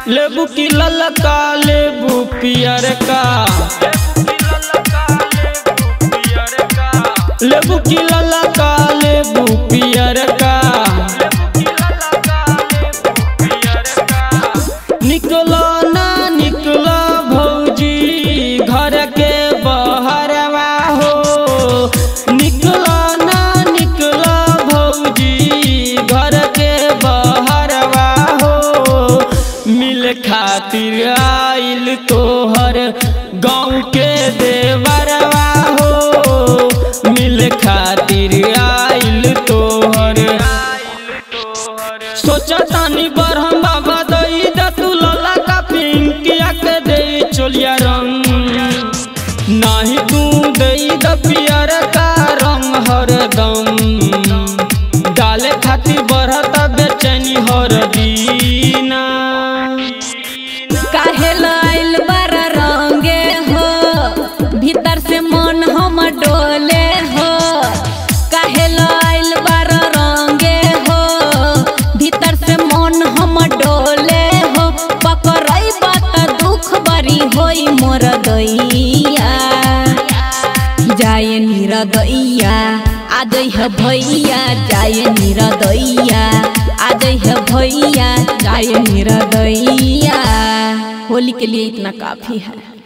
लेबू की ललका लेबू पियर का लेबू की ललका लेबू पियर का निकलो ना निकलो भौजी घर के बहरवा हो निकलो ना निकलो भौजी घर के बहरवा हो मिल खातिर आइल तोहर गाँव के देवरवा हो मिल खातिर आइल तोहर सोचा तानी बरहम बाबा दई द तू लला का पिंकिया के दे चोलिया रंग नाही तू दई द पियर का रंग हरदम डाले खातिर बढ़त बेचैनी हर दीना काहे लाइल बारा रंगे हो भीतर से मन हम डोले हो काहे लाइल बारा रंगे हो भीतर से मन हम डोले हो पकड़ई बात दुख बरी होई मोर दैया जाय निरदैया आदै है भैया जाय निरदैया आदै है भैया जाय निरदैया होली के लिए इतना काफी है